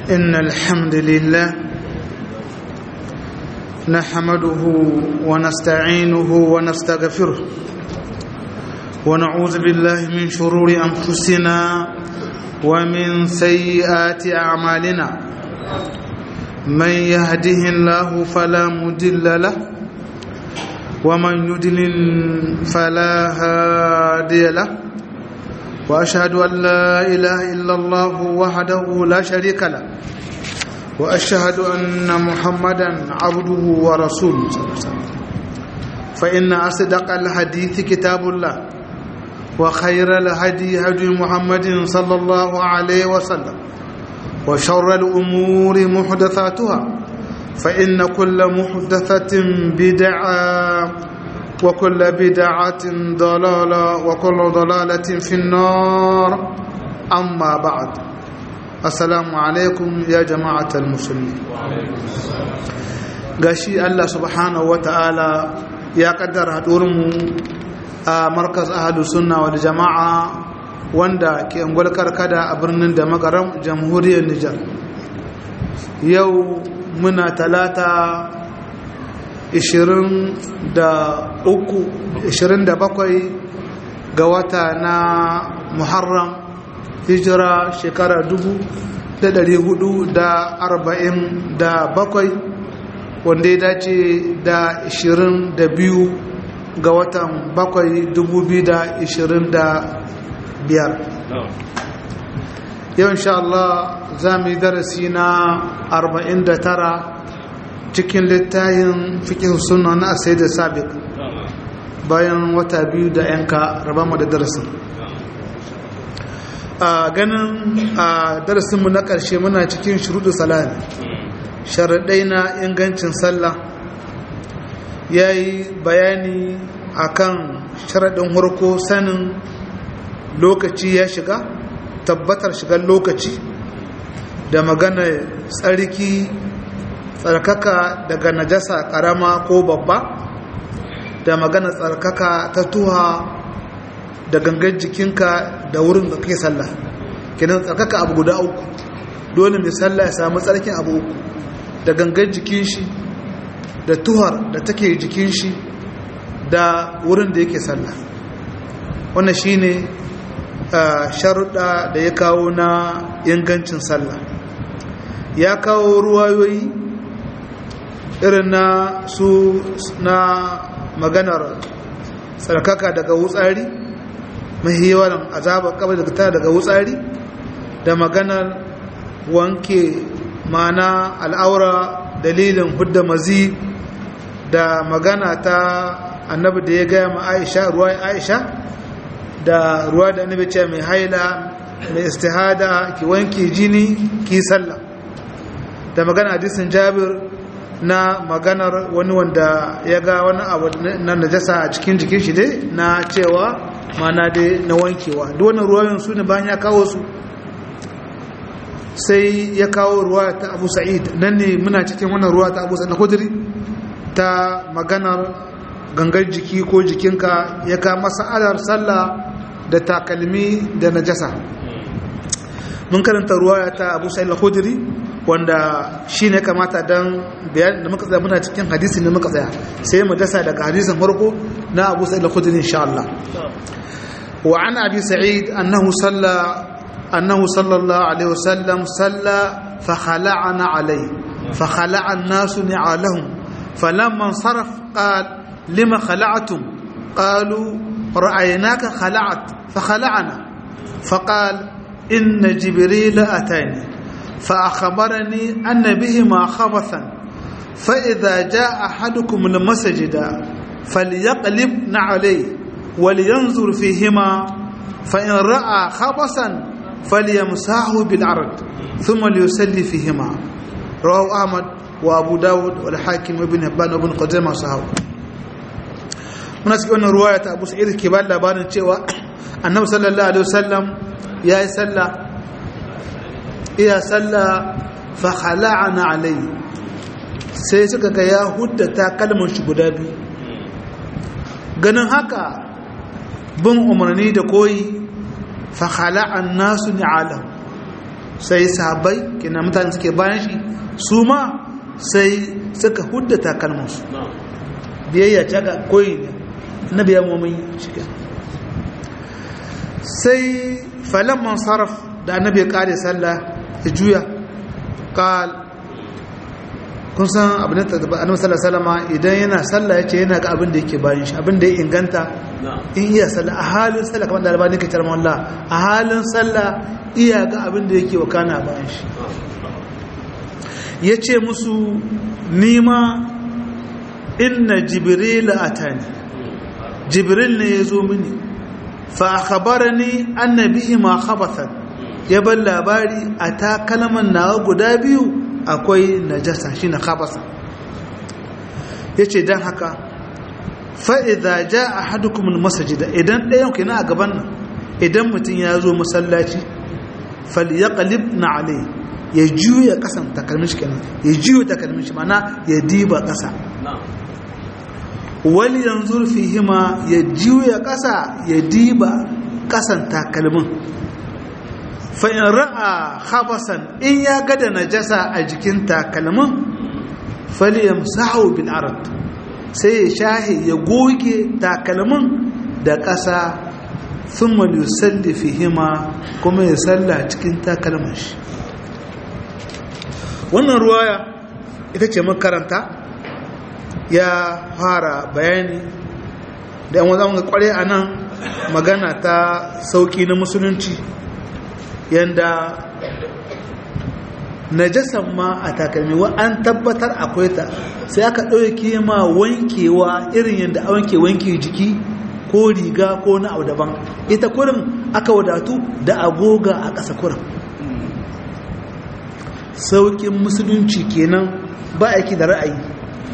إن الحمد لله نحمده ونستعينه ونستغفره ونعوذ بالله من شرور أنفسنا ومن سيئات أعمالنا من يهده الله فلا مدل له ومن يدلل فلا هادي له واشهد ان لا اله الا الله وحده لا شريك له واشهد ان محمدا عبده ورسوله فان اصدق الحديث كتاب الله وخير الهدي هدي محمد صلى الله عليه وسلم وشر الامور محدثاتها فان كل محدثه بدعه وكل بدعة ضلالة وكل ضلالة في النار أما بعد السلام عليكم يا جماعة المسلمين gashi Allah subhanahu wa ta'ala ya kaddara haɗurinmu a markaz ahadu sunna wal jama'a wanda ke angwal karkada a birnin da makaram jamhuriyar Nijar yau muna talata 27 ga wata na muharram hijira shekara 447 wanda ya dace da 22 ga watan 7 2025 yau insha Allah za mu yi darasi na 49 cikin littayin fikin suna na asai da sabik bayan wata biyu da yanka raba mu da darasin a ganin a darasinmu na ƙarshe muna cikin shuruɗu salami sharaɗai na ingancin sallah ya yi bayani akan sharaɗin harko sanin lokaci ya shiga tabbatar shigar lokaci da magana tsarki tsarkaka daga najasa karama ko babba da magana tsarkaka ta tuha da gangan jikinka da wurin da kake sallah kenan tsarkaka abu guda uku dole mai sallah ya samu tsarkin abu uku da gangan jikin shi da tuhar da take jikin shi da wurin da yake sallah wannan shine sharuɗa da ya kawo na ingancin sallah ya kawo ruwayoyi irin na su na maganar tsarkaka daga wutsari mahiyawan azabar kabar daga ta daga wutsari da maganar wanke mana al'aura dalilin hudda mazi da magana ta annabi da ya gaya ma aisha ruwa aisha da ruwa da annabi ce mai haila mai istihada ki wanke jini ki sallah da magana hadisin jabir na maganar wani wanda ya ga wani abu na najasa a cikin jikin shi dai na cewa mana dai na wankewa duk wannan ruwayoyin su ne bayan ya kawo su sai ya kawo ruwa ta abu sa'id nan ne muna cikin wannan ruwa ta abu sa'id na kudiri ta maganar gangar jiki ko jikinka ya ka masa'alar sallah da takalmi da najasa mun karanta ruwa ta abu sa'id al-khudri wanda shi ne kamata don bayan da muka tsaya muna cikin hadisi ne muka tsaya sai mu dasa daga hadisin farko na abu sa'id al-khudri insha Allah wa an abi sa'id annahu salla annahu sallallahu alaihi wasallam salla fa khala'ana alai fa khala'a an-nasu ni'alahum falamma saraf qala lima khala'tum qalu ra'aynaka khala'at fa khala'ana فقال إن جبريل أتاني فأخبرني أن بهما خبثا فإذا جاء أحدكم المسجد فليقلب عليه ولينظر فيهما فإن رأى خبثا فليمسحه بالعرض ثم ليسلي فيهما رواه أحمد وأبو داود والحاكم وابن هبان وابن قدامة صحابه muna cikin wannan ruwaya ta Abu Sa'id ke ba labarin cewa Annabi sallallahu alaihi wasallam yayi sallah iya sallah fa khala'ana alai sai suka ga ya huddata kalmar shi guda biyu ganin haka bin umarni da koyi fa khala'an nasu ni'alam sai sahabbai kina mutane suke bayan shi su ma sai suka hudda takalmansu biyayya ta ga koyi ne na biya mumin shi sai falon man sarraf da annabi ya kare sallah ya juya kal kun san abin da annabi sallallahu alaihi wasallam idan yana sallah yace yana ga abin da yake bayan shi abin da ya inganta in iya sallah a halin sallah kamar da albani ke tarma Allah a halin sallah iya ga abin da yake wakana bayan shi yace musu nima inna jibril atani jibril ne yazo mini fa akhbarani anna bihi ma khabathan ya bar labari a takalman nawa guda biyu akwai najasa shi na khabasa ya ce don haka fa'iza ja a hadukumin masajida idan ɗayan ku yana a gaban nan idan mutum ya zo masallaci fali ya kalib na alai ya juya ƙasan takalmin shi kenan ya juya takalmin shi mana ya diba ƙasa wali yanzu fi hima ya juya ƙasa ya diba ƙasan takalmin fa'in ra'a habasan in ya gada najasa a jikin takalmin faliyam sahau bin arad sai ya shahe ya goge takalmin da ƙasa sun mani salli hima kuma ya salla cikin takalmin shi wannan ruwaya ita ce makaranta ya fara bayani da yan wanzan kware a nan magana ta sauki na musulunci yanda najasan ma a takalmi wa an tabbatar akwai ta sai aka ɗauke ma wankewa irin yadda a wanke wanke jiki ko riga ko na abu daban ita kurin aka wadatu da agoga a ƙasa kurin sauƙin musulunci kenan ba aiki da ra'ayi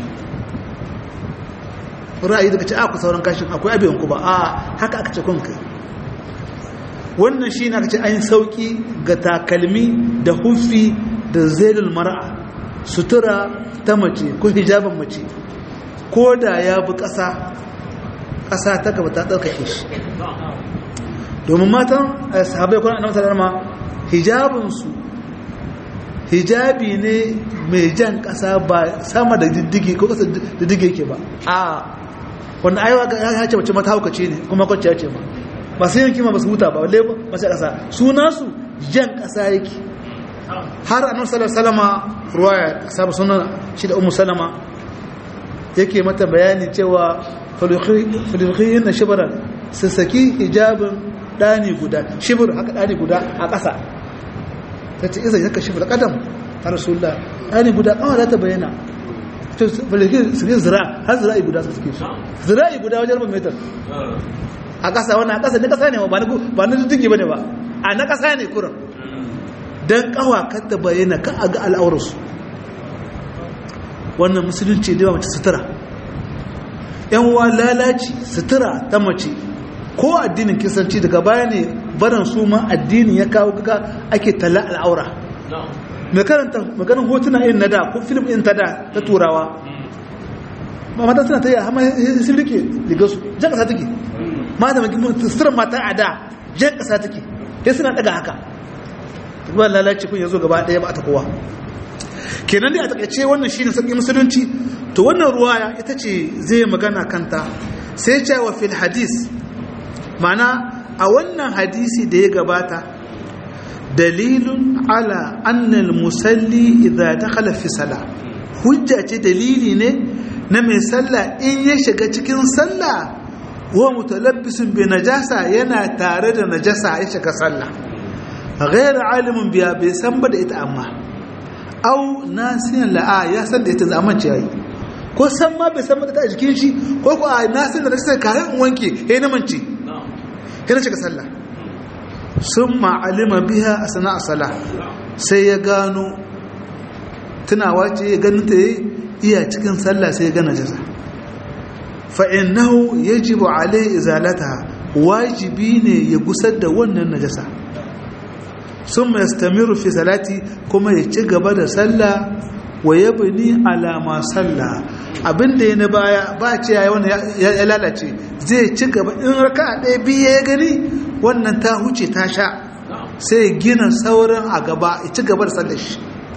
ra'ayi daga ce aku sauran kashin akwai abin ku ba a haka aka ce kun kai wannan shi na ce an sauki ga takalmi da hufi da zelul mara'a sutura ta mace ko hijabin mace ko da ya bi ƙasa ƙasa ta gaba ta ɗaukake shi domin matan sahabai kwanan annabi sallama hijabinsu hijabi ne mai jan ƙasa ba sama da diddigi ko ƙasa diddigi ke ba a wanda aiwa ya ce mace mata haukace ne kuma kwanciya ce ba ba sai yanki ma ba su huta ba walle masu ƙasa suna su jan ƙasa yake har annabi sallallahu salama ruwaya sabu sunan shi da ummu salama yake mata bayani cewa falikhiyin na shibaran su saki hijabin ɗani guda shibir haka ɗani guda a ƙasa ta ce isa yaka shibir ƙadam har rasulullah ɗani guda ƙawa za ta bayyana falikhiyin su zira har zira'i guda su suke su zira'i guda wajen rubin metar a ƙasa wannan a ƙasa ne ƙasa ne ba na duddugi ba ne ba a na ƙasa ne kuran don ƙawa kan ta bayyana kan a ga al'aurarsu wannan musulunci da mace sutura yan wa lalaci sutura ta mace ko addinin kisanci daga baya ne barin su ma addinin ya kawo kaka ake talla al'aura mai karanta maganin hotuna yin na da ko film in ta da ta turawa ba mata suna ta yi hama sun rike ligasu jan ƙasa take mata mai suturar mata a da jan ƙasa take sai suna daga haka ba lalace kun yazo gaba ɗaya ba ta kowa kenan dai a takaice wannan shine sarki musulunci to wannan ruwaya ita ce zai magana kanta sai ce wa fil hadis mana a wannan hadisi da ya gabata dalilun ala annal musalli idza dakhala fi sala hujja ce dalili ne na mai sallah in ya shiga cikin sallah wa mutalabbisun bi najasa yana tare da najasa ya shiga sallah غير عالم biya bai san ba da ita amma au nasiyan la'a ya san da ita zaman ce yayi ko san ma bai san ba da ta jikin shi ko ko a nasin da sai kayan in wanke he na mance he na shiga sallah summa alima biha asna sala sai ya gano tunawa ce ya ganin ta iya cikin sallah sai ya gana jaza fa innahu yajibu alai izalata wajibi ne ya gusar da wannan najasa sun mai stamiru fi salati kuma ya ci gaba da sallah wa ya bini alama sallah abinda ya na baya ba ce ya ya lalace zai ci gaba in raka a ɗaya biyu ya gani wannan ta huce ta sha sai gina sauran a gaba ya ci gaba da sallar shi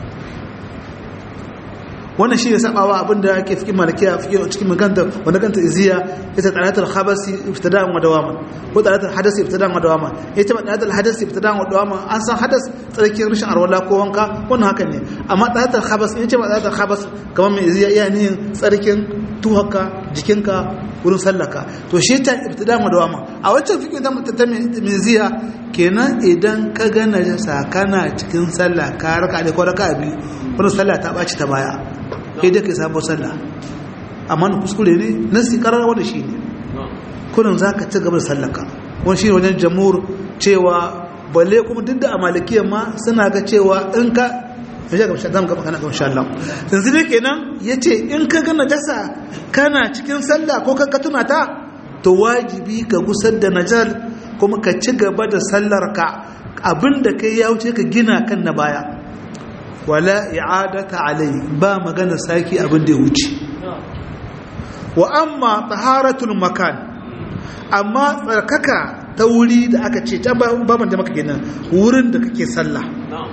wannan shi ne sabawa abinda ake fikin malakiya fikin cikin maganta wanda kanta iziya ita talatul khabasi ibtida'an wa dawaman ko talatul hadasi ibtida'an wa dawaman ita talatul hadasi ibtida'an wa dawaman an san hadas tsarkin rashin arwala ko wanka wannan haka ne amma talatul khabas in ce ba talatul khabas kamar mai iziya iya ne tsarkin tuhaka jikinka wurin sallaka to shi ta ibtida'an wa dawaman a wancan fikin ta ta mai iziya kenan idan ka ga najasa kana cikin sallah ka raka da ko raka biyu wannan sallah ta baci ta baya kai da kai sabon sallah amma na kuskure ne nasi karar wanda shi ne kunan za ka ci gaba da sallaka wani shi ne wajen jamur cewa balle kuma duk da a malikiyar ma suna ga cewa in ka ya ga shi zama gaba kana ga insha Allah yanzu dai kenan yace in ka ga najasa kana cikin sallah ko ka tuna ta to wajibi ka gusar da najal kuma ka ci gaba da sallar ka abinda kai ya wuce ka gina kan na baya wala i'adata alai ba magana saki abin da ya wuce wa amma taharatul makan amma tsarkaka ta wuri da aka ce ta ba man da maka gina wurin da kake sallah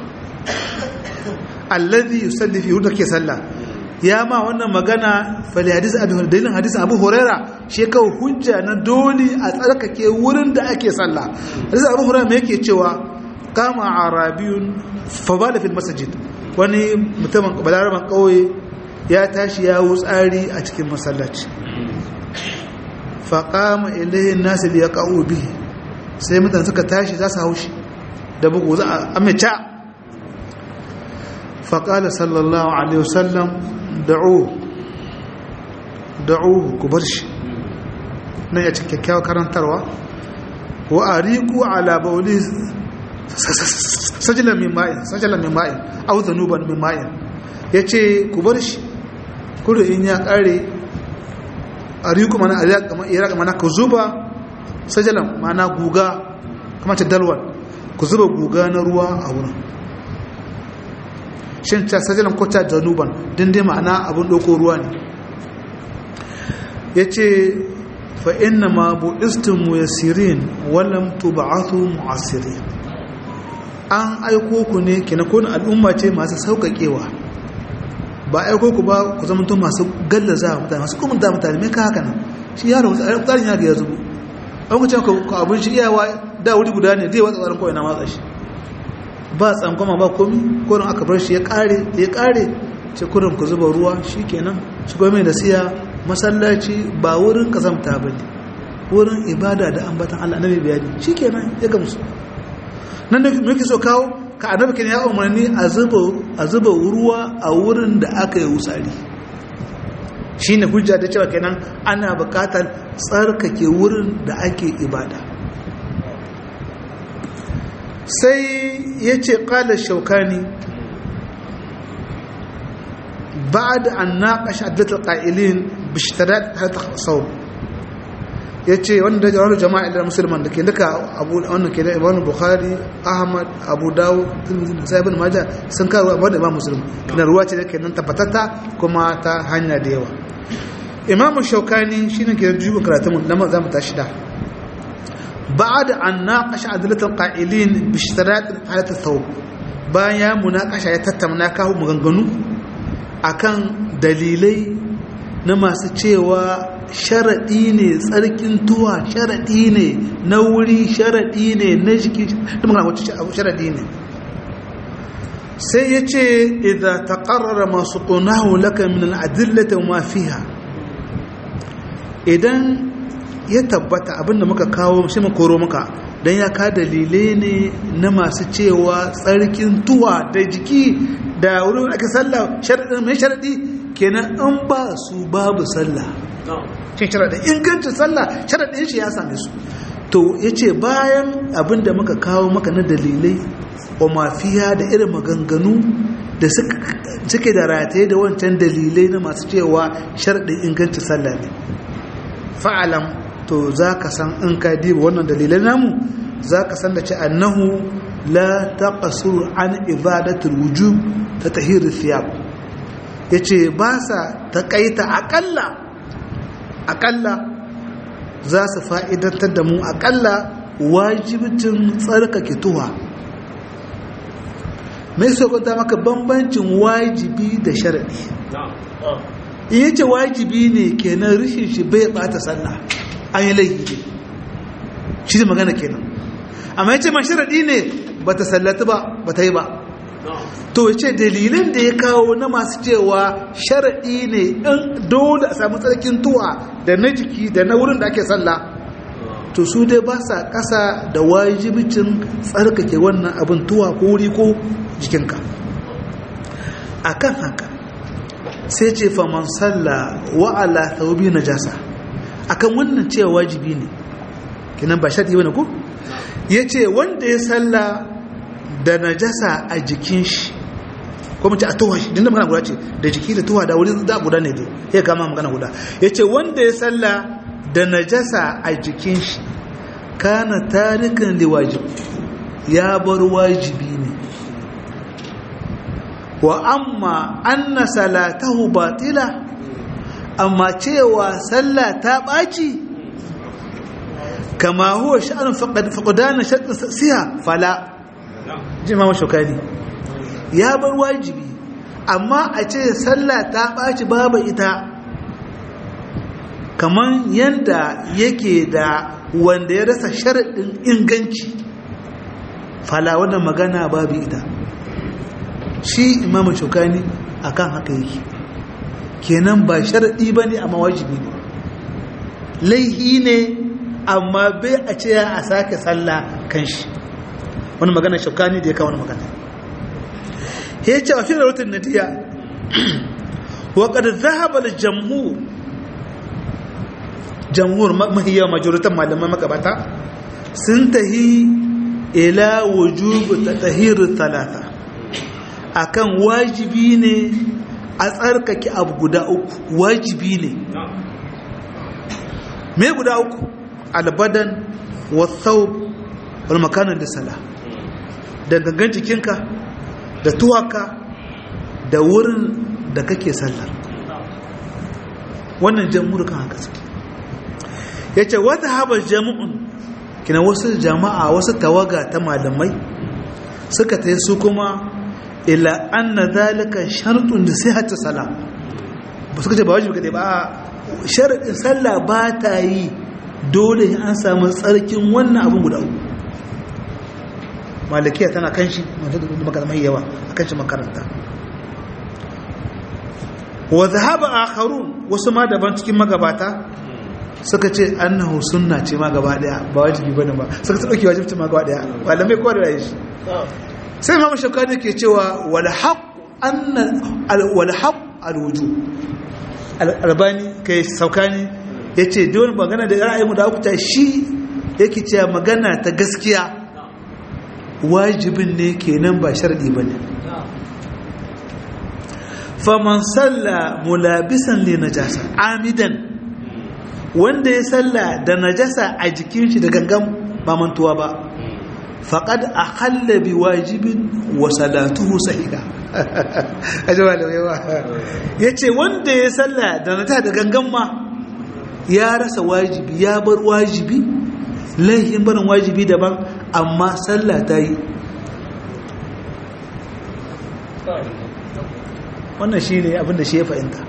alladhi yusalli fi wurin da kake sallah ya ma wannan magana fali hadisi abu dalilin hadisi abu huraira shi kawo hujja na dole a tsarkake wurin da ake sallah hadisi abu huraira me yake cewa kama arabiyun fa bala fil masjid wani mutumin balaraban kauye ya tashi ya wutsari a cikin masallaci faƙama ilayin nasu da ya ƙa'o bihi sai mutane suka tashi za su haushi da bugu za a amince faƙala sallallahu alaihi wasallam da'u da'u ku bar shi nan ya cikin kyakkyawar karantarwa wa a riku ala bauli sajilan min ma'in sajilan min ma'in au zanuban min ma'in ya ce ku bar shi kudu in ya kare a riku mana a iraka mana ku zuba sajilan mana guga kama ce dalwan ku zuba guga na ruwa a wurin shin ta sajilan ko ta zanuban din dai ma'ana abin ɗauko ruwa ne ya ce fa inna ma bu'istin muyassirin walam tub'athu mu'assirin an aiko ku ne kina kun al'umma ce masu sauƙaƙewa ba aiko ku ba ku zama to masu gallaza mutane masu kuma da mutane me ka haka nan shi yaro tsarin ya ga ya zubo an ku ce ku abin shi iyawa da wuri guda ne zai watsa tsarin kawai na matsa shi ba tsankoma ba komi kurin aka bar shi ya kare ya kare ce kurin ku zuba ruwa shi kenan shi kuma mai da siya masallaci ba wurin kazamta ba ne wurin ibada da ambatan Allah annabi bayani shi kenan ya gamsu nan da muke so kawo ka annabi kin ya umarni a zuba a zuba ruwa a wurin da aka yi wusari shine hujja da cewa kenan ana buƙatar tsarkake wurin da ake ibada sai ya ce ƙala shaukani بعد أن ناقش عدة القائلين باشتراط هذا الصوم yace wanda da wani jama'a da musulman da ke duka abu wannan ke da Imam Bukhari Ahmad Abu Dawud Tirmidhi da Ibn Majah sun kawo amma da Imam Muslim kana ruwa ce da ke nan tabbatata kuma ta hanya da yawa Imam Shaukani shine ke jibo karatun nan za mu tashi da بعد أن ناقش عدلة القائلين باشتراط هذا الثوب bayan ya munakasha ya tattauna kawo maganganu akan dalilai na masu cewa sharaɗi ne tsarkin tuwa sharaɗi ne na wuri sharaɗi ne na jiki sharaɗi ne sai ya ce idan ta ƙarara masu ƙunahu laka min al'adillata ma fiha idan ya tabbata abinda muka kawo shi koro muka don ya ka dalilai ne na masu cewa tsarkin tuwa da jiki da wurin ake sallah mai sharaɗi kenan an ba su babu sallah shi sharaɗi ingancin sallah sharaɗin shi ya same su to ya ce bayan abin da muka kawo maka na dalilai wa mafiya da irin maganganu da suke da rataye da wancan dalilai na masu cewa sharaɗin ingancin sallah ne fa'alam to za ka san in ka diba wannan dalilai namu za ka san da ce annahu la taqasuru an ibadatul wujub ta tahir thiyab yace ba sa takaita akalla akalla za su fa'idantar da mu akalla wajibcin tsarkake tuwa mai sokonta maka bambancin wajibi da sharaɗi in yace wajibi ne kenan rishin shi bai bata sallah an yi laifi ne shi ne magana kenan amma yace ma sharaɗi ne ba ta sallata ba ba ta yi ba to yace dalilin da ya kawo na masu cewa sharaɗi ne in dole a samu tsarkin tuwa da na jiki da na wurin da ake sallah to su dai ba sa ƙasa da wajibicin tsarkake wannan abin tuwa ko wuri ko jikinka a kan haka sai ce faman salla wa'ala thawbi najasa akan wannan cewa wajibi ne kinan ba sharti bane ko yace wanda ya salla da najasa a jikin shi ko mu ce a tuwa shi dinda magana guda ce da jiki da tuwa da wuri da guda ne dai ya kama magana guda yace wanda ya salla da najasa a jikin shi kana tarikan liwajib ya bar wajibi ne wa amma anna salatahu batila amma cewa sallah ta ɓaci kama huwa sha'anin faƙudanar shaɗin siya fala jimawa shukani ya bar wajibi amma a ce sallah ta ɓaci babu ita kamar yadda yake da wanda ya rasa sharaɗin inganci fala wannan magana babu ita shi imamu shukani akan haka yake kenan ba sharaɗi ba ne amma wajibi ne laihi ne amma bai a ce a sake sallah kan shi wani magana shukani da ya kawo wani magana ya ce a fiye da rutun nadiya waƙar zahabar jamhur jamhur mahiyar majoritan malaman magabata sun tahi ila wujubu ta tahiru talata akan wajibi ne a tsarkake abu guda uku wajibi ne me guda uku albadan wasau wal makanan da sala da gangan jikinka da tuwaka da wurin da kake sallar wannan jamhur kan haka suke ya ce wata haɓar jami'un kina wasu jama'a wasu tawaga ta malamai suka ta su kuma ila anna zalika shartun da sai hatta sala ba suka ce ba wajibi kadai ba sharadin sallah ba ta yi dole an samu tsarkin wannan abin guda uku malikiya tana kan shi maka mai yawa akan shi makaranta wa zahaba akharun wasu ma daban cikin magabata suka ce annahu sunna ce ma gaba daya ba wajibi bane ba suka dauki wajibci ma gaba daya malamai ko da shi sai imamu shaukani ke cewa wal haqq anna wal haqq al wujub albani kai saukani yace don magana da ra'ayi mu da ku ta shi yake cewa magana ta gaskiya wajibin ne kenan ba sharadi bane faman salla mulabisan li najasa amidan wanda ya salla da najasa a jikin shi da gangan ba mantuwa ba faƙad a hallabi wajibin wa salatuhu sahida ajiyar da yawa ya ce wanda ya salla da najasa da gangan ma ya rasa wajibi ya bar wajibi laihin barin wajibi daban amma salla ta yi wannan shi ne abinda shi ya fahimta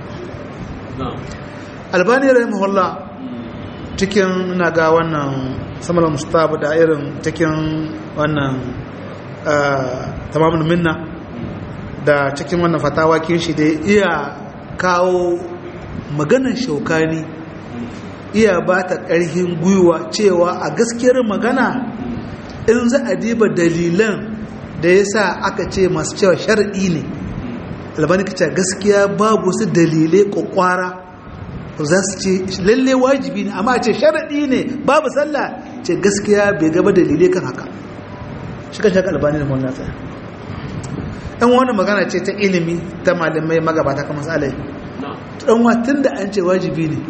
albani rahimahullah cikin na ga wannan samar mustafa da irin cikin wannan tamamin minna da cikin wannan fatawa kin shi da iya kawo maganar shaukani iya ba ta ƙarfin gwiwa cewa a gaskiyar magana in za a diba dalilan da ya sa aka ce masu cewa shari'i ne albani ka ce gaskiya babu su dalilai kwakwara za su ce lalle wajibi ne amma ce sharaɗi ne babu sallah ce gaskiya bai gaba dalilai kan haka shi kan shaka albani da mawani tsaya ɗan wani magana ce ta ilimi ta malamai magabata kamar tsalai ɗan watan da an ce wajibi ne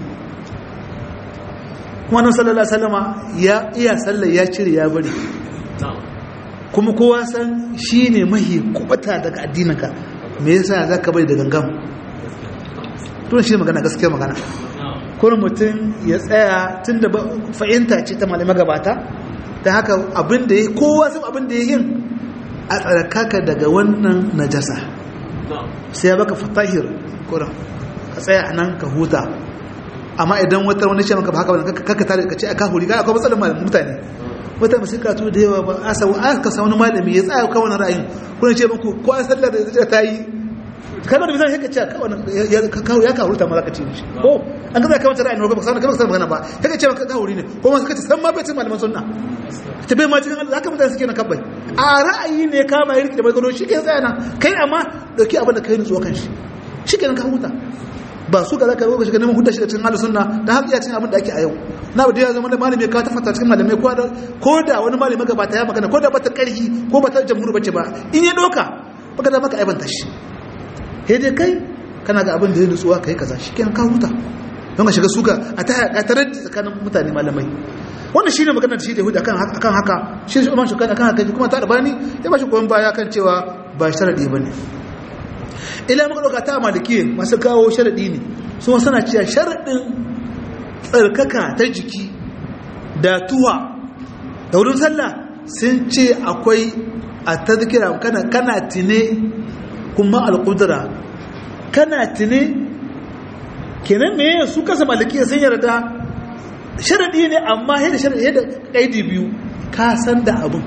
kuma nan sallallahu salama ya iya sallah ya cire ya bari kuma kowa san shi ne mahi kubata daga addininka me yasa za ka bai da gangan tun shi magana gaskiya magana kuma mutum ya tsaya tun da fahimta ce ta malamai gabata ta haka abin da ya kowa sun abin da ya yin a tsarkaka daga wannan najasa sai ya baka fatahir kuran ka tsaya a nan ka huta amma idan wata wani ce maka ba haka wani kaka tare ka ce a kahuri ga akwai matsalar malamin mutane wata masu karatu da yawa ba a sau aka sa wani malami ya tsaya kawai ra'ayin kuna ce muku ko an sallar da ta yi kalmar da misali ya ce kawai ya kahuri ta ma za ka ce mishi ko an gaza kawai ra'ayin ba sanar kamar sanar magana ba ya ka ce maka kahuri ne ko masu kace san ma bai cin malaman sunna ta bai ma cikin Allah haka mutane suke na kabbai a ra'ayi ne kama ya rike da magano shi ke tsaya nan kai amma dauki abin da kai nutsuwa kan shi shi ke nan ka huta ba su ga zaka zo shiga neman hudda shi da cikin halin sunna da haka iya cin abin da ake a yau na ba ya zama da malami ka ta fata cikin malamai ko da ko da wani malami gabata ya magana ko da bata karhi ko bata jamhuri bace ba in ya doka baka da maka aibanta shi he dai kai kana ga abin da ya nutsuwa kai kaza shikenan ka huta don ka shiga suka a ta a tarar tsakanin mutane malamai wannan shine magana da shi da hudu akan haka akan haka shi shi Umar Shukani akan haka kuma ta albani ya ba shi goyon baya kan cewa ba sharadi bane ila muka dauka ta maliki masu kawo sharadi ne su suna cewa sharadin tsarkaka ta jiki da tuwa da wurin sallah sun ce akwai a tazkira kana kana tine kuma alqudra kana tine kenan me su kasa maliki sun yarda sharadi ne amma yadda sharadi yadda kaidi biyu ka san da abin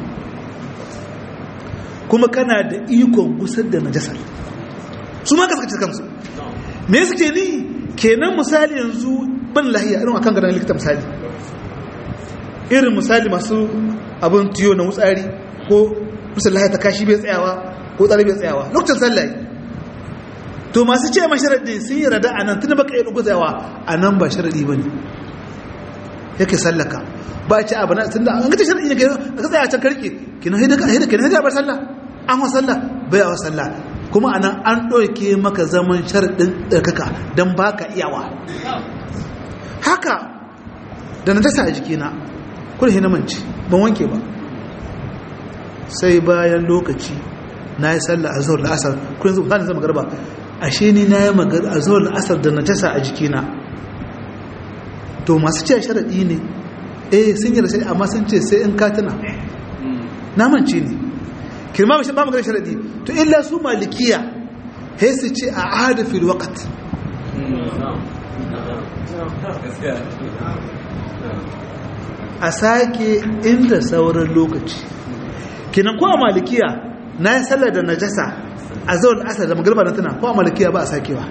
kuma kana da ikon gusar da najasar su ma kaskace kansu me suke ni kenan misali yanzu ban lahiya irin akan gadon likita misali irin misali masu abin tiyo na wutsari ko misali lahiya ta kashi bai tsayawa ko tsari bai tsayawa lokacin sallaye to masu ce ma sharadi sun yi rada a nan tun baka yi tsayawa a nan ba sharadi ba ne yake sallaka ba ce abu na tun da an gata sharadi ne ka tsaya can karke kina haida ka haida kina haida bar sallah an wa sallah bai wa sallah kuma anan an ɗauke maka zaman sharaɗin ɗarkaka don ba ka iyawa haka da na dasa a jikina kuma hina manci ban wanke ba sai bayan lokaci na yi sallah a zuwa la'asar kuma yanzu ba zama garba ashe ni na yi magar a zuwa la'asar da na dasa a jikina to masu ce sharaɗi ne eh sun yi da sai amma sun ce sai in katina na manci ne kirma ba magana sharadi to illa su malikiya he su ce a ahada fil waqt a sake inda sauran lokaci kinan ko a malikiya na yi sallar da najasa a zaun asar da magarba na tana ko a malikiya ba a sakewa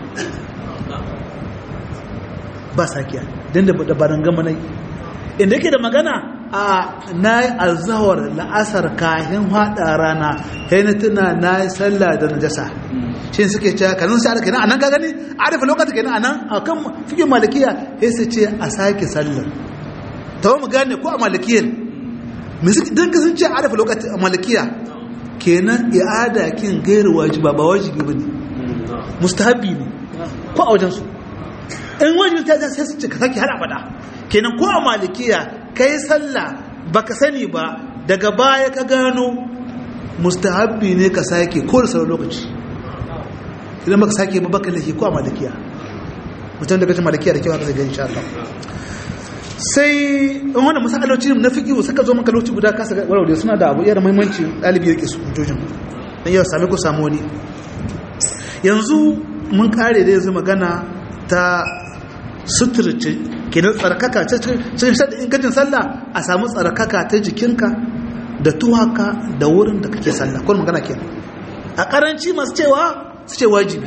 ba sakiya don da baran gama nai inda yake da magana a na yi alzawar la'asar kahin haɗa rana kai na tuna na yi sallah da najasa shi suke ce kanun sai aka a nan ka gani a rufe lokacin kenan a nan a kan fikin malikiya sai su ce a sake sallar ta mu gane ko a malikiyar don ka sun ce a rufe lokacin a malikiya kenan i'ada kin gairu wajiba ba wajibi ba ne mustahabi ne ko a wajensu in wajibi ta sai su ce ka sake har abada kenan ko a malikiya kai sallah baka sani ba daga baya ka gano mustahabbi ne ka sake ko da sauran lokaci idan baka sake ba baka lahi ko a malikiya mutum daga cikin malikiya da kewa ka zai gani insha Allah sai in wannan masakaloci na fiqh suka zo maka lokaci guda kasa warware suna da abu iya da muhimmanci dalibi yake su hujjojin dan yau sami ko samu wani yanzu mun kare da yanzu magana ta suturce kenan tsarkaka cikin shaɗin ingancin sallah a samu tsarkaka ta jikinka da tuwaka da wurin da kake sallah kun magana kenan a karanci masu cewa su ce wajibi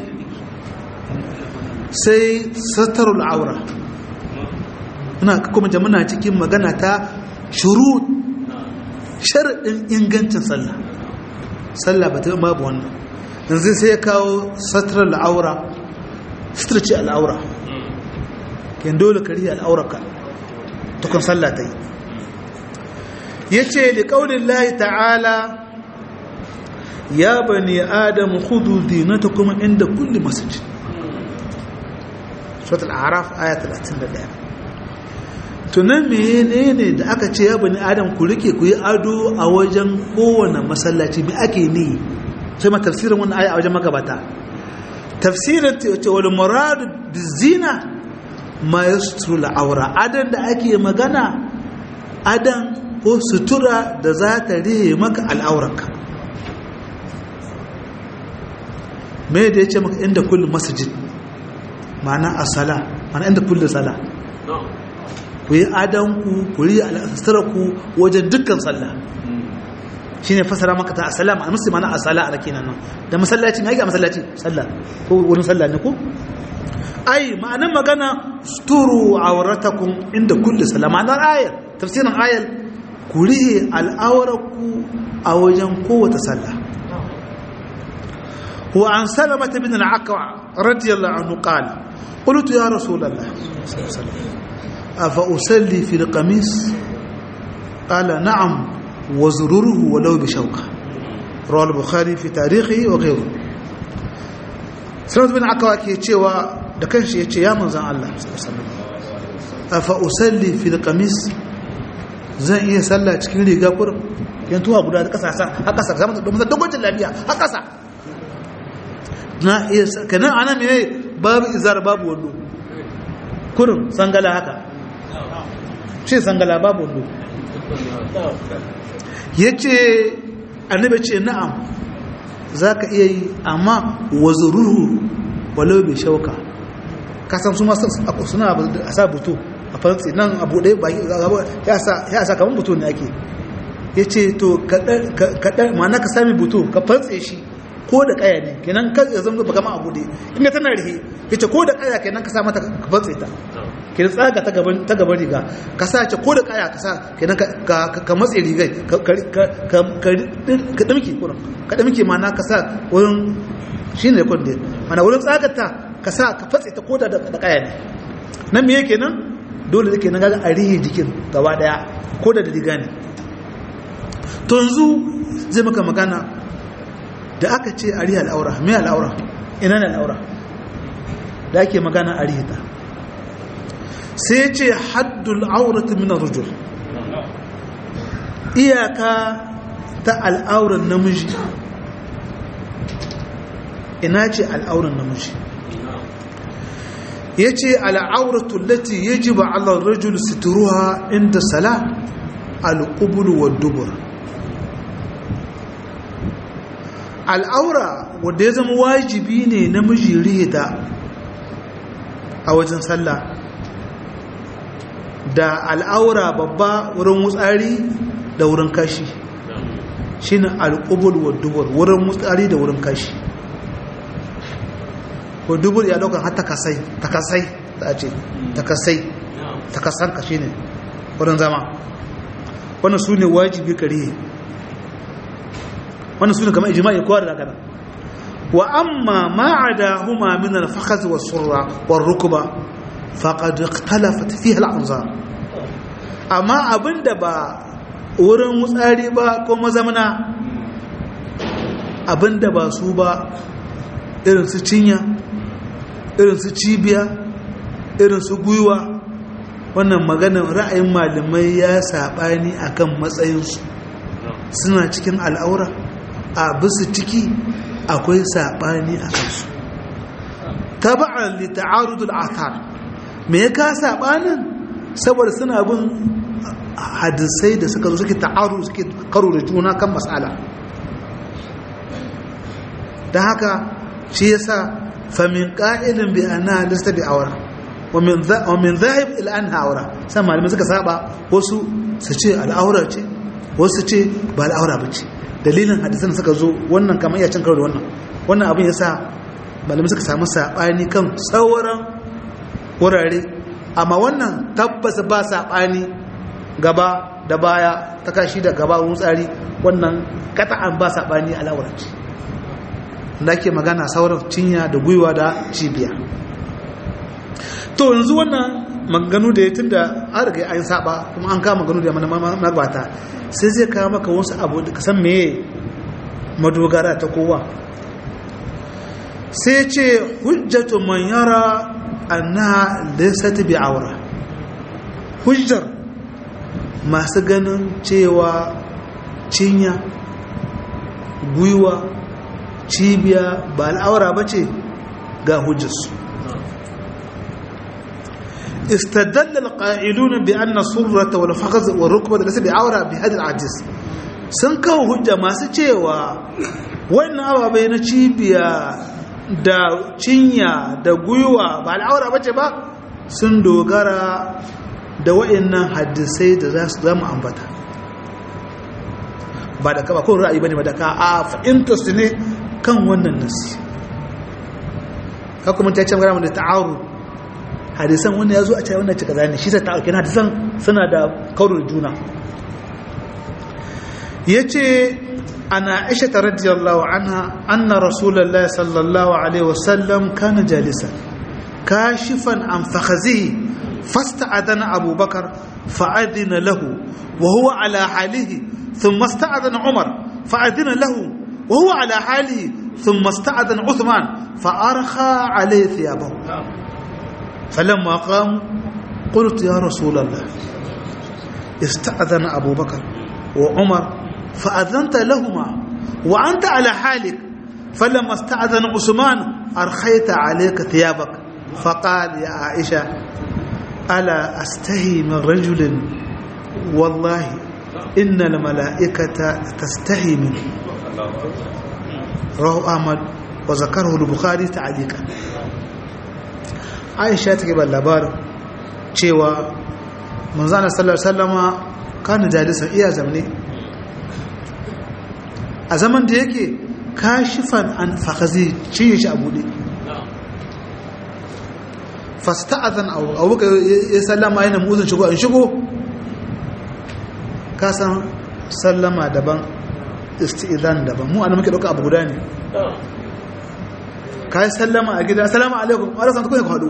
sai satarul aura ina kuma jamuna cikin magana ta shuru sharaɗin ingancin sallah sallah ba ta yi babu wannan yanzu sai ya kawo satarul aura suturce al'aura ken dole ka riya al'auraka tukun sallah ta yi ya ce da ƙaunin layi ta'ala ya bani adam hudu dinata kuma inda kulli masjid suratul araf aya 31 tunan mene ne da aka ce ya bani adam ku rike ku yi ado a wajen kowane masallaci mai ake ne sai ma tafsirin wannan aya a wajen magabata tafsirin ce wani muradu bizina ma ya sutura aura adan da ake magana adan ko sutura da za ta rihe maka al'aurarka me da ya ce maka inda kullum masjid ma'ana a sala ma'ana inda kullum sala ku yi adanku ku yi al'asararku wajen dukkan sallah shi ne fasara maka ta asala a musu mana asala a rake nan da masallaci mai a masallaci sallah ko wurin sallah ne ko ai ma'anin magana sturu auratakum inda kulli sallah ma'anar ayar tafsirin ayar ku rihe al'awarku a wajen kowace sallah wa an salamata bin al-aqwa radiyallahu anhu qala qultu ya rasulullah afa usalli fil qamis qala na'am wa zururuhu walau bi shawka rawal bukhari fi tarihi wa ghayru salamata bin aqwa ke cewa da kanshi yace ya manzon Allah afa usalli fil qamis zan iya sallah cikin riga kurum yan tuwa guda da kasa a kasa zama da domin dogoncin lafiya a kasa na iya kanan ana mai babu izar babu wando kurum sangala haka shi sangala babu wando ya ce annabi ce na'am za ka iya yi amma wazuruhu walau bai shauka kasan su masu suna a sa buto a faransi nan abu ɗaya ba ya sa kamar buto ne ake ya ce to kaɗan ma'ana ka sami buto ka fantse shi ko da ƙaya ne kenan ka ya zama ba kama abu ɗaya inda tana rihe ya ce ko da ƙaya kenan ka sa mata ka fantse ta kenan tsaga ta gaban riga ka sa ce ko da ƙaya ka sa kenan ka matse rigai ka ɗamke kuran ka ɗamke ma'ana ka sa wurin shi ne kwande mana wurin tsagata ka sa ka fatse ta ko da ƙaya ne nan me yake nan dole da ke na gaga a rihe jikin gaba daya ko da riga ne to yanzu zai maka magana da aka ce a rihe al'aura mai al'aura ina ne al'aura da ake magana a rihe ta sai ce haddul auratu min rujul iyaka ta al'auran namiji ina ce al'auran namiji ya ce al'auratu lati ya ji ba Allah rajul situruwa inda sala al'ubulu wa dubur al'aura wadda ya zama wajibi ne na miji rihita a wajen sallah da al'aura babba wurin wutsari da wurin kashi shi ne al'ubul wa dubur wurin wutsari da wurin kashi ko dubur ya daukan har takasai takasai da ce takasai takasan ka shine wurin zama wannan su ne wajibi kare wannan su ne kamar ijma'i kowa da daga wa amma ma'ada huma min al-fakhaz wa surra wa rukba faqad ikhtalafat fiha al-anzar amma abinda ba wurin wutsari ba ko mazamana abinda ba su ba irin su cinya irin su cibiya irin su gwiwa wannan maganar ra'ayin malamai ya saɓani akan matsayinsu suna cikin al'aura a bisu ciki akwai saɓani a kansu taba'an li ta'arudul athar me ya ka saɓanin saboda suna bin hadisai da suka zo suke ta'aru suke karo da juna kan matsala don haka shi yasa famin ƙa'ilin bi ana lista bi aura wa min zahib ila an haura sai malamai suka saba wasu su ce al'aura ce wasu ce ba al'aura ba ce dalilin hadisan suka zo wannan kamar iya cin karo da wannan wannan abin yasa malamai suka samu saɓani kan sauran wurare amma wannan tabbas ba saɓani gaba da baya ta kashi da gaba wun tsari wannan kata'an ba saɓani al'aura ce da ake magana sauran cinya da gwiwa da cibiya to yanzu wannan maganu da ya tun da an riga an saba kuma an kama maganu da magabata sai zai kawo maka wasu abu da kasan meye madogara ta kowa sai ce hujjatu man yara annaha laysat bi aura hujjar masu ganin cewa cinya gwiwa cibiya ba al'aura ba ce ga hujjarsu استدل القائلون بأن السرة والفخذ والركبة ليس بعورة بهذا العجز sun kawo hujja masu cewa wannan ababai na cibiya da cinya da gwiwa ba al'aura bace ba sun dogara da wa'annan hadisai da za su zama ambata ba da kaba ko ra'ayi bane ba da ka a fahimta su ne kan wannan nasi ka kuma ta ce magana da ta'aru hadisan wannan ya zo a cewa wannan cika zane shi ta ta'aru kenan hadisan suna da kaurin juna ya ce ana aisha ta radiyallahu anha anna rasulallah sallallahu alaihi wasallam kana jalisan kashifan an fakhazihi fasta'adana abubakar fa'adina lahu wa huwa ala halihi ثم استأذن عمر فأذن له وهو على حاله ثم استأذن عثمان فأرخى عليه ثيابه فلما قام قلت يا رسول الله استأذن أبو بكر وعمر فأذنت لهما وأنت على حالك فلما استأذن عثمان أرخيت عليك ثيابك فقال يا عائشة ألا أستهي من رجل والله إن الملائكة تستحي منه رواه أحمد وذكره البخاري تعليقا عائشة تجيب اللبار cewa manzana sallallahu alaihi wasallama kana jalisan iya zamne a zaman da yake kashifan an fakhazi ciye shi a bude fasta'adhan abu abu ya sallama yana muzin shigo an shigo ka san sallama daban isti'izan daban mu ana muke dauka abu guda ne ka yi sallama a gida salamu alaikum wadda san tukuni ku haɗu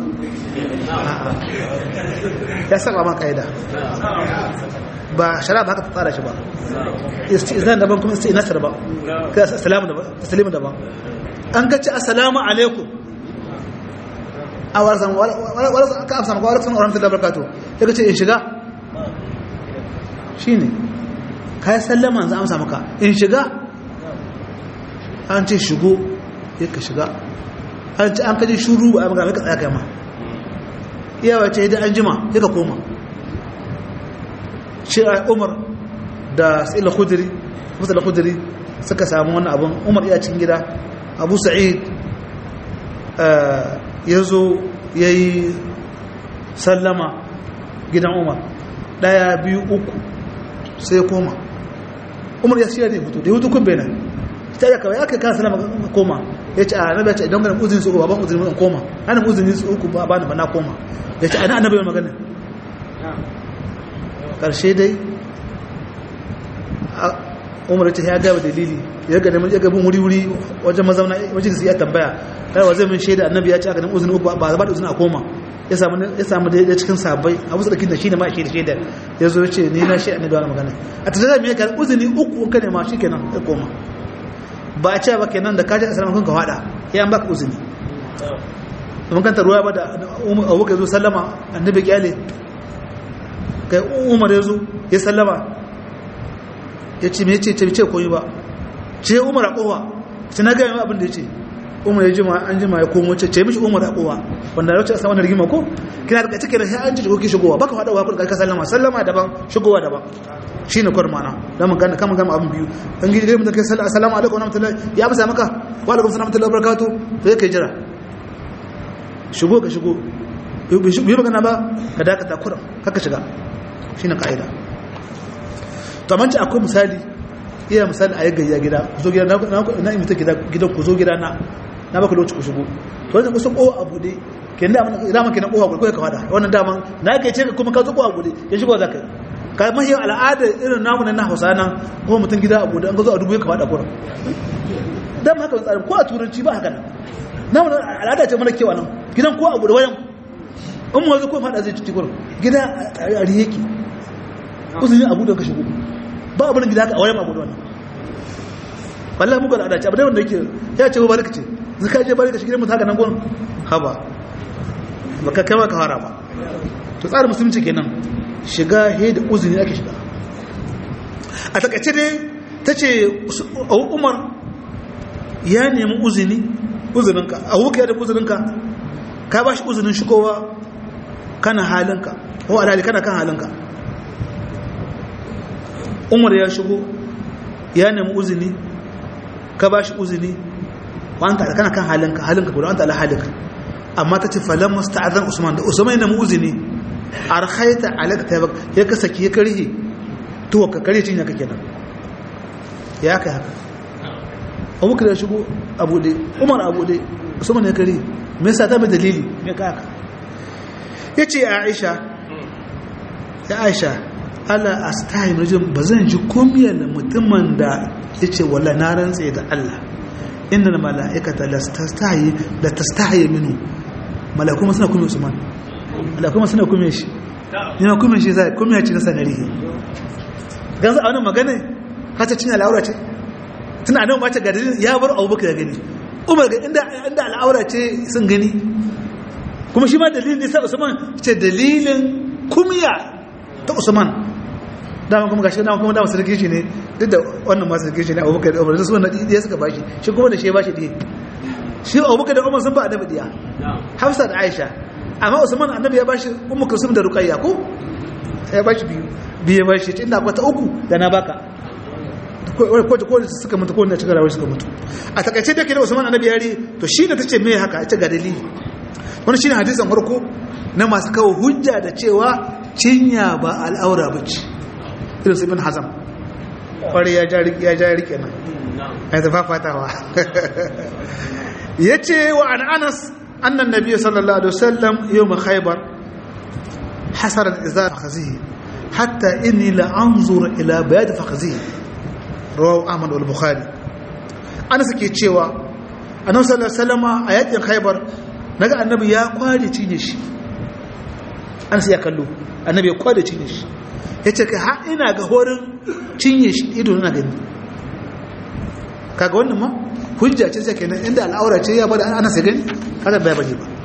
ya saba ma ƙa'ida ba shara ba haka ta tsara shi ba isti'izan daban kuma isti'inasa daban ka salamu daban taslimu daban an ka ce assalamu alaikum a warasan warasan ka amsa maka warasan oramta da barkato ya ka ce in shiga shi ne ka yi sallama za amsa maka in shiga an ce shigo ya ka shiga an ce an kaji shuru ba a magana ka tsaya kai ma iyawa ce idan an jima ya ka koma shi a umar da sa'ila khudiri musala khudiri suka samu wannan abin umar iya cikin gida abu sa'id ya zo ya yi sallama gidan umar ɗaya biyu uku sai koma umar ya shirya da hutu da hutu kun benin ta yi kawai aka kasa nama koma ya ce a nabi ya ce idan ganin uzini su uku ba ban uzini mun koma ana uzini su uku ba ba na koma ya ce ana annabi magana karshe dai umar ce ya gaba dalili ya ga neman ya gabin wuri wuri wajen mazauna wajen da su ya tambaya kai wa zai min shaida annabi ya ce aka neman uzini uku ba ba da uzini a koma ya samu ya samu da cikin sabai abu su dakin da shi ne ma shi da shaida ya zo ya ce ni na shi annabi wannan magana a tattara me ka uzini uku ka ne ma shi kenan ya koma ba a ce ba kenan da kaji asalama kun ka fada ya an baka uzini domin kanta ruwa ba da abubakar ya zo sallama annabi kyale kai umar ya zo ya sallama ya ce mai ce ce ce koyi ba ce umar a kowa ce na gaya abin da ya ce umar ya jima an jima ya komo ce ce mishi umar a kowa wanda ya wuce a saman rigima ko kina da kace kira sai an ji shigo ki shigowa baka fada wa kun ka sallama sallama daban shigowa daban shine kwar mana dan mun gane kama gama abin biyu an gidi dai mun kai assalamu alaikum wa rahmatullahi ya amsa maka wa alaikum assalam wa rahmatullahi wa barakatuh to kai jira shigo ka shigo yi magana ba ka dakata kuran kaka shiga shine kaida to amma ci akwai misali iya misali a yagga gida ku zo gida na imita gidan ku zo gida na na baka lokaci ku shigo to wannan kusa kowa abu ne ke da dama ke na kowa gudu ka fada wannan dama na ke ce kuma ka zo kowa gudu ya shigo za ka ka mahi al'adar irin namu na hausa nan ko mutum gida abu da an gazo a dubu ya ka fada kuran dama haka tsarin ko a turanci ba haka nan namu al'ada ce mana kewa nan gidan ko abu da wayan in mu zo ko fada zai ci kuran gida a riyeki uzuri abu da ka shigo ba abin gida haka a wayan abu da wannan wallahi muka da adaci abu da wanda yake ya ce ba barka ce zaka je barka shi gidan mutum haka nan gon haba baka kai ka fara ba to tsarin musulunci kenan shiga he da uzuri ake shiga a takaice dai tace Umar ya nemi uzuri uzurinka a wuka da uzurinka ka ba shi uzurin shigowa kana halinka ko alhali kana kan halinka Umar ya shigo ya nemi uzuri ka ba shi uzini wa anta kana kan halinka halinka guda anta ala halika amma ta ce falan musta'adhan usman da usman yana mu'zini arkhaita alaka tabak ya ka saki ya karhi to ka kare cin ya kake nan ya kai haka abubakar ya shigo abu dai umar abu dai usman ya kare me yasa ta mai dalili me ka haka yace aisha ya aisha ala astahi rajul bazan ji komiyar mutumin da yace walla na rantse da Allah innal malaikata lastastahi la tastahi minhu malaiku suna kuma usman malaiku suna kuma shi yana kuma shi sai kuma ya ci nasa narihi ganzu a wannan magana hata cin al'aura ce tana nan ba ta ga dalilin ya bar abubakar ya gani umar ga inda inda al'aura ce sun gani kuma shi ma dalilin ne sa usman ce dalilin kumya ta usman dama kuma gashi dama kuma dama sarki shi ne duk da wannan masu sarki shi ne abubakar da umar da su wannan ɗiya suka bashi shi kuma da shi ya bashi ɗiya shi abubakar da umar sun ba annabi ɗiya hafsa da aisha amma usman annabi ya bashi ummu kulsum da ruqayya ko sai ya bashi biyu biye bashi ce ina kwata uku da na baka ko ko suka mutu ko da cika rawar suka mutu a takaice da ke da usman annabi yari to shi da tace me haka ita ga dalili wannan shine hadisin farko na masu kawo hujja da cewa cinya ba al'aura bace irin ibn hazam kware ya ja ya ja rike nan ai ta fafatawa yace wa an anas anna an-nabiy sallallahu alaihi wasallam yawm khaybar hasara al-izar fakhzihi hatta inni la anzur ila bayad fakhzihi rawahu ahmad wal bukhari anas ke cewa annabi sallallahu alaihi wasallam a yakin khaybar naga annabi ya kware cinye shi anas ya kallo annabi ya kware cinye shi ya ce ka har ina ga horin cinye shi ido na gani kaga wannan ma hujja ce sai kenan inda al'aura ce ya bada ana sai gani kada bai bane ba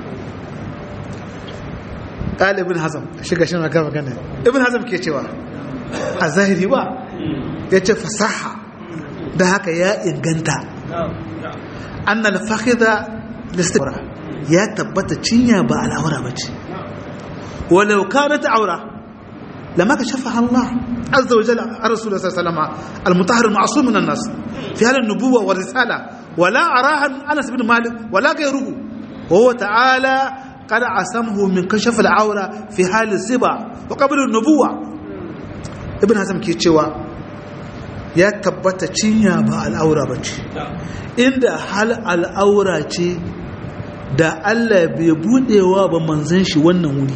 qal ibn hazm shiga shi maka magana ibn hazm ke cewa a zahiri ba yace fasaha da haka ya inganta anna al-fakhidha listibra ya tabbata cinya ba al'aura bace walau kanat aura لما كشفها الله عز وجل عن رسول الله صلى الله عليه وسلم المطهر المعصوم من الناس في هذه النبوة والرسالة ولا أراها أنس بن مالك ولا غيره وهو تعالى قد عصمه من كشف العورة في حال السبع وقبل النبوة ابن حزم كي تشوا ya tabbata cinya ba al'aura ba ce inda hal al'aura ce da Allah bai budewa ba manzan shi wannan wuri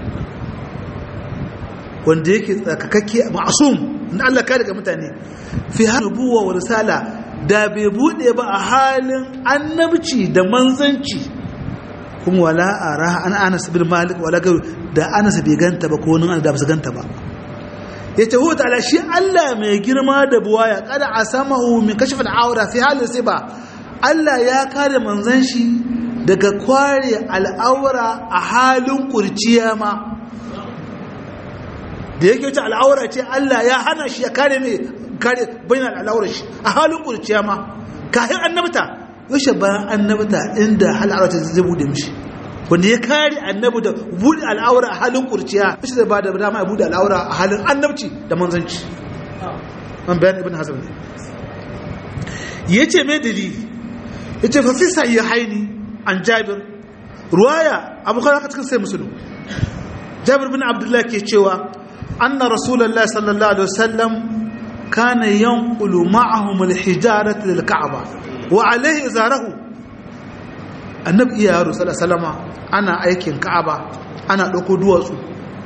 wanda yake tsakakakke ma'asum na Allah ka daga mutane fi nubuwa wa risala da bai bude ba a halin annabci da manzanci kuma wala ara an Anas bin Malik wala garu da Anas bai ganta ba ko wani da ba su ganta ba yace hu ta'ala shi Allah mai girma da buwaya kada asamahu min kashf al-awra fi halin siba Allah ya kare manzan shi daga kware al'aura a halin kurciya ma da yake wuce al'aura ce Allah ya hana shi ya kare mai kare bayan al'aura shi a halin kurciya ma kafin annabta yaushe bayan annabta inda al'aura ta zai bude mishi wanda ya kare annabi da bude al'aura a halin kurciya yaushe zai ba da dama ya bude al'aura a halin annabci da manzanci an bayan ibn hazm ne ya ce mai dalili ya ce fafi sayi haini an jabir ruwaya abokan haka cikin sai musulun jabir bin abdullahi ke cewa أن رسول الله صلى الله عليه وسلم كان ينقل معهم الحجارة للكعبة وعليه إزاره النبي يا رسول الله صلى الله عليه وسلم أنا أيكين كعبة أنا لكو دواسو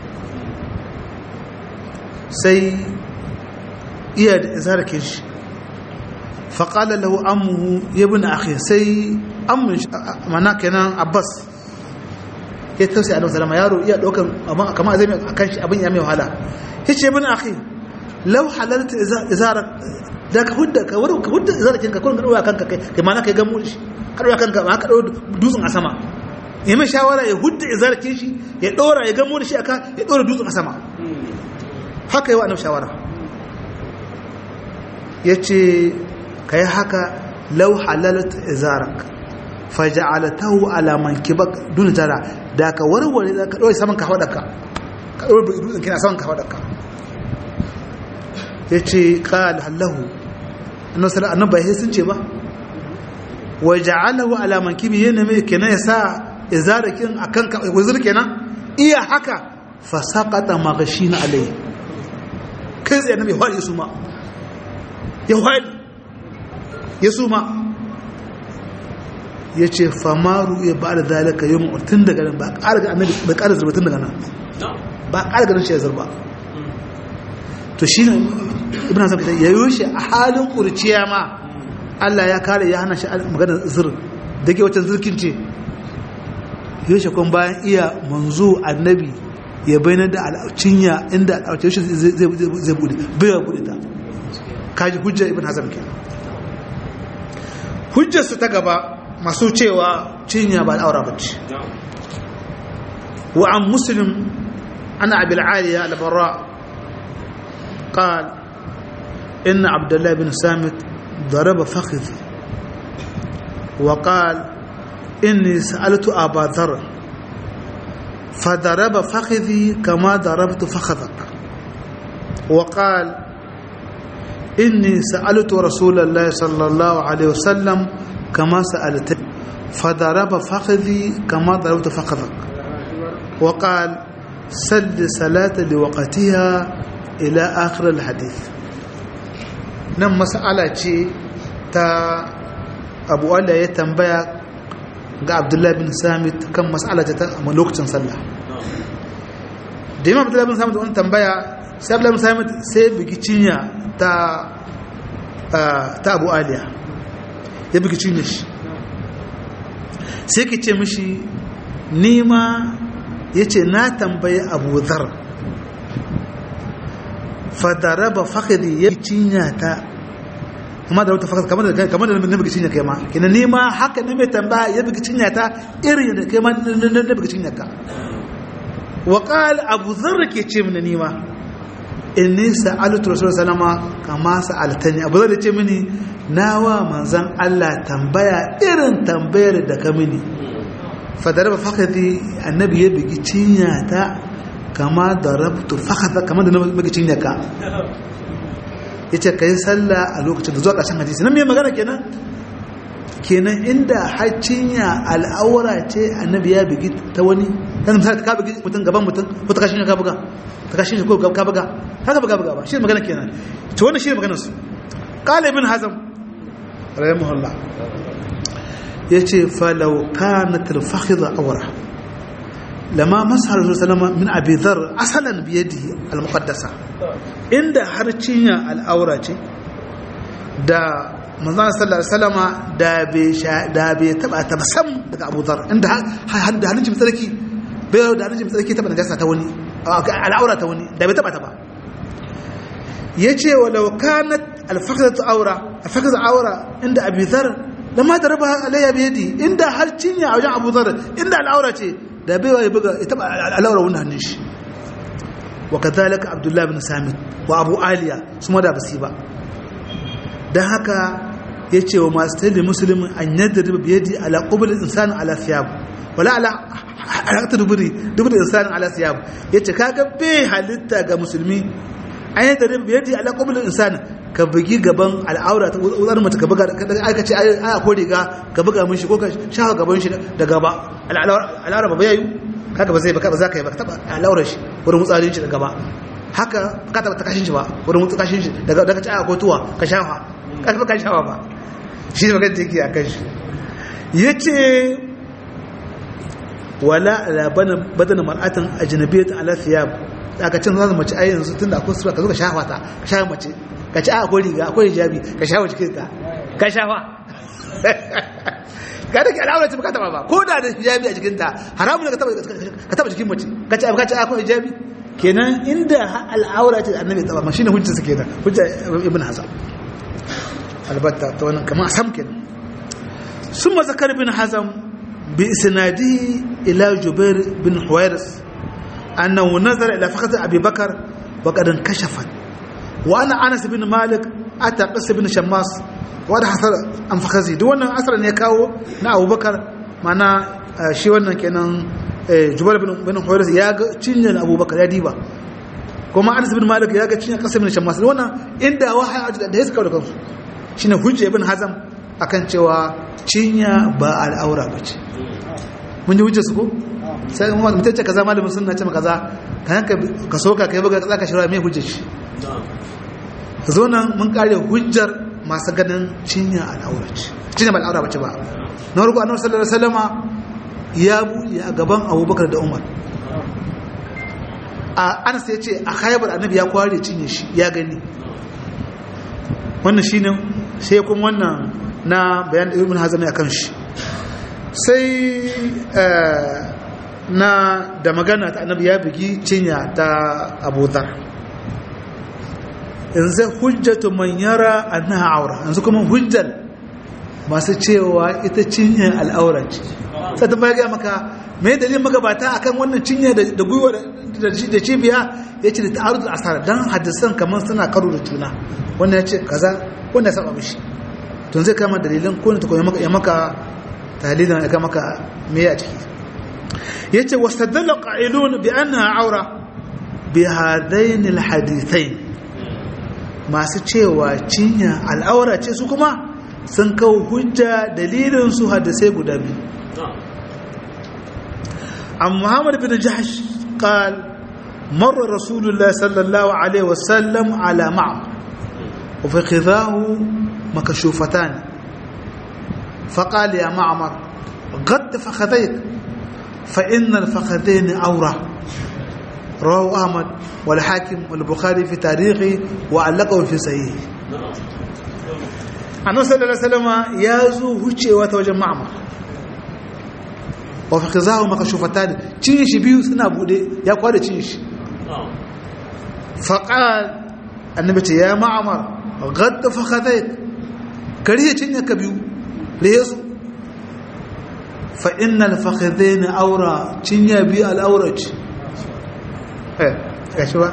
سي إياد إزار كيش فقال له أمه يا ابن أخي سي أم مناكنا عباس ya tausayi annabi sallama yaro iya dokan amma kamar zai akan shi abin ya mai wahala yace bin akhi law halalta izara da ka hudda ka wurin ka hudda izara kinka kun dawo kanka kai kai ma na kai gamu shi ka dawo kanka ma ka dawo dutsen a sama ya mai shawara ya hudda izara kin shi ya dora ya gamu shi aka ya dora dutsen a sama haka yawa annabi shawara yace kai haka law halalta izarak faja'alatahu ala mankibak dun tara da ka warware da ka dore saman ka hawadaka ka dore dutsen kina saman ka hawadaka yace qal halahu annabi sallallahu alaihi wasallam sun ce ba wa ja'alahu ala mankibi yana mai kenan ya sa izarakin akan wazir kenan iya haka fa saqata maghshin alai kai tsaye nabi hwali suma ya hwali ya suma ya ce famaru ya ba da zalika yau tun daga nan ba ƙara ga annabi ba ƙara zurba tun daga nan ba ƙara ganin shi ya zurba to shi ne ibn hasan ya yi shi a halin kurciya ma Allah ya kare ya hana shi magana zir da ke wacce zirkin ce yi shi kun bayan iya manzo annabi ya bayyana da al'aucinya inda al'aucinya shi zai bude bai ya bude ta kaji hujjar ibn hasan ke hujjarsu ta gaba masu cewa cinya ba al'aura ba ce wa an muslim ana abil aliya al-barra قال إن عبد الله بن سامت ضرب فخذي وقال إني سألت أبا ذر فضرب فخذي كما ضربت فخذك وقال إني سألت رسول الله صلى الله عليه وسلم كما سألت فضرب فخذي كما ضربت فخذك وقال سل صلاة لوقتها إلى آخر الحديث nan mas'ala ce ta abu wanda ya tambaya ga abdullahi bin samit kan mas'ala ta a lokacin sallah da imam abdullahi bin samit wani tambaya sai abdullahi bin samit sai bugi cinya ta ta abu aliya ya bugi cinya shi sai ki ce mishi nima ya ce na tambayi abu zar fadaraba fakadi ya cinya ta kuma da wata fakad kamar da kamar da na bugi cinya kai ma kina nima haka ne mai tambaya ya bugi cinya ta irin da kai ma na bugi cinya ka wa qala abu dharr ke ce mini nima inni sa'altu rasul sallama kama sa'altani abu dharr ce mini nawa manzon Allah tambaya irin tambayar da ka mini fadaraba fakadi annabi ya bugi cinya ta kama da rabtu fakata kama da magicin yaka ya ce ka yi sallah a lokacin da zuwa ƙarshen hadisi nan mai magana kenan kenan inda haccinya al'aura ce annabi ya bigi ta wani ta misali ka bigi mutum gaban mutum ko ta kashin ka buga ta kashin shi ko ka buga haka buga buga ba shi magana kenan to wannan shi magana su qala ibn hazm rahimahullah yace falau kanat al-fakhidha awra lama masa rasul salama min abi dhar asalan bi yadihi al-muqaddasa inda har cinya al'aura ce da manzon sallallahu alaihi wasallama da bai da bai taba ta sam daga Abu Dhar inda da hannun jimi tsarki bai da hannun jimi tsarki taba najasa ta wani al'aura ta wani da bai taba ta ba yace walau kanat al-fakhdatu awra al-fakhdatu awra inda Abi Dhar lama daraba alayya bi yadi inda har cinya a wajen Abu Dhar inda al'aura ce da bai ya buga ya taba al'aura wannan hannun shi wa kadhalika Abdullah ibn Samit wa Abu Aliya su ma da basi ba dan haka yace wa masu tayi muslimin an yadda biyadi ala qubul insani ala thiyab wala ala halakta duburi duburi insani ala thiyab yace kaga bai halitta ga musulmi an yadda biyadi ala qubul insani ka bugi gaban al'aura ta wuzar mace ka buga aka ce aya ko riga ka buga mishi ko ka shafa gaban shi da gaba al'aura ba yayi kaga ba zai ba za ka yi ba taba al'aura shi wurin mutsarin shi da gaba haka ka taba ta kashin shi ba wurin mutsarin shi daga daga ci aya ko tuwa ka shafa ka taba ka shafa ba shi ne magana take akan shi yace wala la bana badana mar'atan ajnabiyyatan ala thiyab aka cin zan mace ai yanzu tunda akwai sura ka zo ka shafa ta ka shafa mace ka ci akwai riga akwai hijabi ka shafa cikin ta ka shafa ka da ke al'aura ce baka taba ba ko da da hijabi a jikinta haramun ne ka taba jikin mace ka ci ka ci akwai hijabi kenan inda al'aura ce annabi taba ma shine hujjar sa kenan hujja ibn hasan albatta ta wannan kamar sam kenan summa zakar ibn hazam bi isnadihi ila jubair bin huwairis annahu nazara ila fakhati abi bakar wa qad kashafat wa ana anas bin malik ata qas bin shammas wadda hasar an fakazi duk wannan asar ne kawo na abubakar mana shi wannan kenan jubar bin huwairis ya ga cinyar abubakar ya diba kuma anas bin malik ya ga cinyar kasar bin shammas wannan inda wahaya da ya suka da kansu shine hujja ibn hazam akan cewa cinya ba al'aura ba ce mun yi hujjar su ko sai kuma mutum ce kaza malamin sunna ce kaza ka yanka ka soka kai buga kaza ka shirya mai hujjar shi zo nan mun kare hujjar masu ganin cinya al'aura ce cinya ba al'aura ba ce ba na farko annabi sallallahu alaihi wasallama ya buɗe a gaban abubakar da umar a anas ya ce a haibar annabi ya kware cinye shi ya gani wannan shi ne sai kuma wannan na bayan ibn hazami a kan shi sai na da magana ta annabi ya bugi cinya ta abudar yanzu hujjatu man yara annaha aura yanzu kuma hujjar masu cewa ita cinyar al'aura ce sai ta baya maka mai dalilin magabata akan wannan cinya da gwiwa da cibiya ya ce da ta'arud asara don hadisan kamar suna karo da juna wannan ya ce kaza wanda ya saba mishi tun zai kama dalilin ko ne ta koyi maka ya maka talilin ya kama maka me a ciki ya ce wasu dalla ƙa'ilun bi an na aura bi hadain alhadithai masu cewa cinya al'aura ce su kuma sun kawo hujja dalilin su hadisai guda biyu عن محمد بن جحش قال مر رسول الله صلى الله عليه وسلم على معمر وفي خذاه مكشوفتان فقال يا معمر غد فخذيك فإن الفخذين أورة رواه أحمد والحاكم والبخاري في تاريخه وعلقه في صحيحه annabi sallallahu alaihi wasallam ya zo hucewa ta wajen ma'amar wa fi khizahu makashufatan cin shi biyu suna bude ya kwada cin shi faqal annabi ce ya ma'amar gadd fa khadayk kariya cin ka biyu lesu fa innal fakhadain awra cin ya biyu al awraj eh gashi ba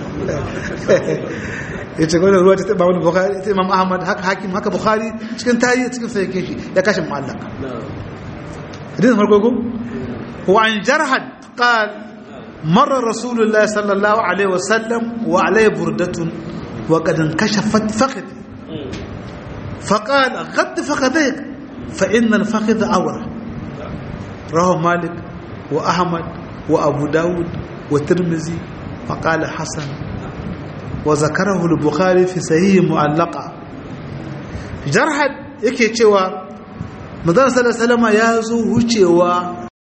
ya ce gwada ruwa ta taɓa wani bukari ta imam ahmad haka hakim haka bukari cikin tarihi cikin sai ke shi ya kashe mu'allaka hadith farko ko wa an jarhad qal marra rasulullah sallallahu alaihi wasallam wa alaihi burdatun wa qad inkashafat fakhdi فقال غد فخذيك فإن الفخذ أورى رواه مالك وأحمد وأبو داود والترمذي فقال حسن وذكره البخاري في صحيح معلقة jarhad yake cewa manzon sallallahu alaihi wasallam ya zo wucewa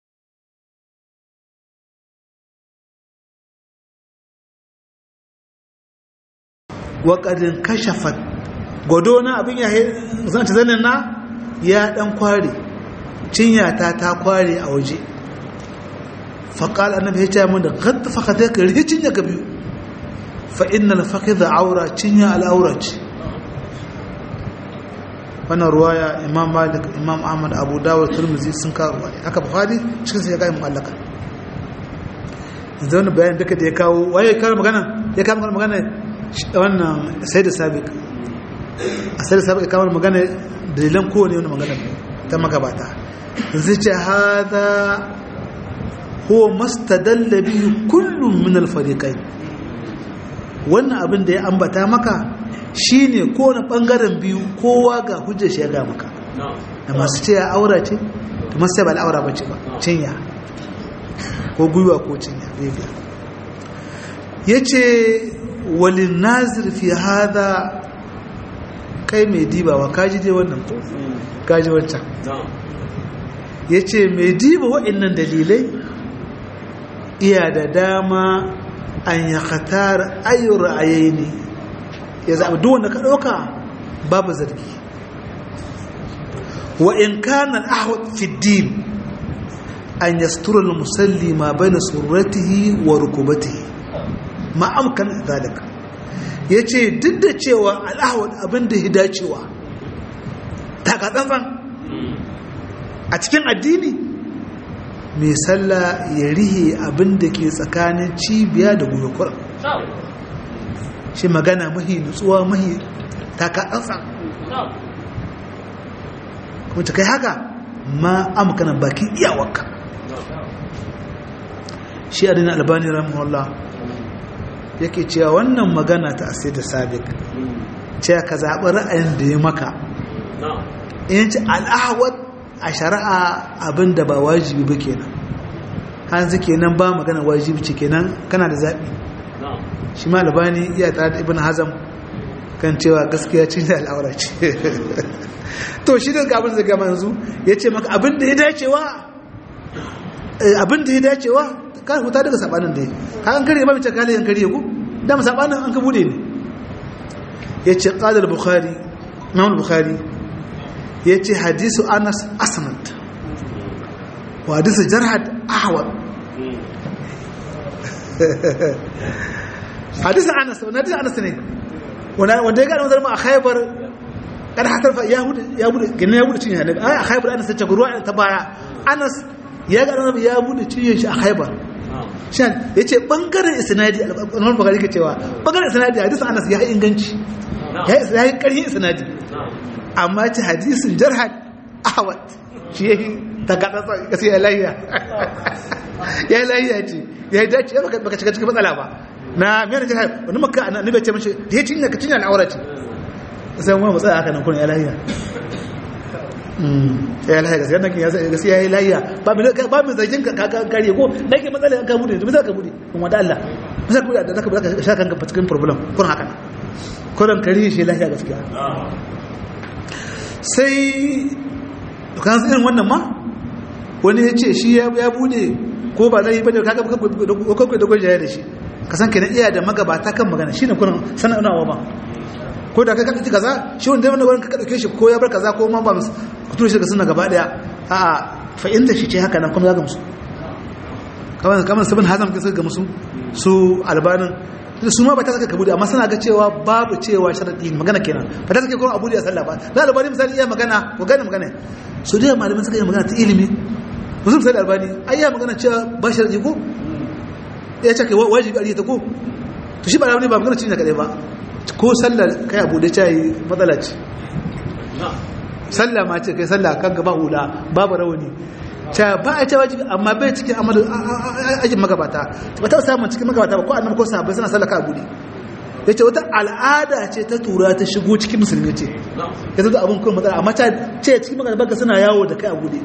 wa qadin kashafat godona abin ya zan ta zanin na ya dan kware cinya ta ta kware a waje faqal annabi ya ce mun da qad fakadaka ricin ya biyu فإن الفخذ عورة تنيا الأورة wannan ruwaya imam malik imam ahmad abu dawud turmuzi sun kawo ruwaya haka bukhari cikin sai ya kai mu'allaka yanzu wani bayan duka da ya kawo waye kawo magana ya kawo magana wannan sai da sabiq a sai da sabiq ya kawo magana dalilan kowane wani magana ta magabata yanzu ce hada huwa mastadalla bihi kullum min al-fariqain wannan abin da ya ambata maka shine kowane bangaren biyu kowa ga hujjar shi ya ga maka da masu ce ya aura ce da masu ba al'aura bace ba cinya ko gwiwa ko cinya bibiya ya ce walin nazir fi hada kai mai dibawa kaji dai wannan ko kaji wancan ya ce mai diba wa'annan dalilai iya da dama an ya khatar ayu ra'ayi ne ya zaɓi duk wanda ka ɗauka babu zargi wa in kana ahwat fi din an yastura al-musalli ma baina surratihi wa rukubatihi ma amkan zalika yace duk da cewa al-ahwat abin da ya dacewa taka tsantsan a cikin addini mai sallah ya rihe abin da ke tsakanin cibiya da gwiwa shi magana mahi nutsuwa mahi taka tsantsan kuma ta kai haka ma amkana bakin iyawarka shi adina albani rahimahullah yake cewa wannan magana ta asir da sabik cewa ka zaɓi ra'ayin da ya maka in ce al'ahwat a shari'a abin da ba wajibi ba kenan hanzu kenan ba magana wajibi ce kenan kana da zaɓi shi ma labani iya tare da ibn hazam kan cewa gaskiya ce da al'aura ce to shi da abin da gama yanzu ya ce maka abin da ya dacewa abin da ya dacewa kan huta daga sabanin da ya kan kare ba mace kalayen kare ku dama sabanin an ka bude ne ya ce ƙadar bukhari imam bukhari ya ce hadisu anas asnad wa hadisu jarhad ahwad hadisu anas wani hadisu anas ne wanda ya gane wanzar ma a haibar kada hatar fa ya bude ya bude gina ya bude cinye annabi a haibar anas ta ruwa ta baya anas ya gane wanzar ya bude cinye shi a haibar shan ya ce bangaren isnadi al'amur bakari ke cewa bangaren isnadi hadisu anas ya yi inganci ya yi ƙarfin isnadi amma ce hadisin jarhad ahwad shi ya yi takaɗa kasi ya lahiya ya lahiya ce ya yi dace ya baka cika cikin matsala ba na miyar jarhad wani maka a nabe ce mashi da ya cinya ka cinya al'aura ce sai wani matsala haka nan kuna ya lahiya ya lahiya gaskiya nan ya gaskiya ya yi lahiya ba mai zargin ka kare ko da ke matsala ka bude da ka bude kuma da Allah bisa ku da zaka zaka sha kanka cikin problem kun haka kuran kare shi lahiya gaskiya sai kan irin wannan ma wani ya ce shi ya bude ko ba zai bane kaga kakwai da gwajaye da shi ka san kenan iya da magabata kan magana shine kuran sana'unawa ba ko da kai ka ci kaza shi wanda wanda wurin ka dauke shi ko ya bar kaza ko ma ba musu ku tura shi daga sunna gaba daya a fa inda shi ce haka nan kuma zaka musu kamar kamar sabon hazam kin ga musu su albanin su ma ba ta saka kabudi amma suna ga cewa babu cewa sharadi magana kenan ba ta saka kuma abu da sallah ba na albani misali iya magana ko gane magana su da malamin suka yi magana ta ilimi musu misali albani ai ya magana cewa ba sharadi ko ya ce kai wajibi a ta ko to shi ba albani ba magana cinye kadai ba ko sallar kai abu da cayi matsala ce sallah ma ce kai sallah kan gaba hula babu rawani ta ba a ce wajibi amma bai cikin amalu ajin magabata ba ta samun cikin magabata ba ko annabi ko sahabbai suna sallah ka abu ne yace wata al'ada ce ta tura ta shigo cikin musulmi ce ya zo abun kuma matsala amma ta ce cikin magabata suna yawo da kai abu ne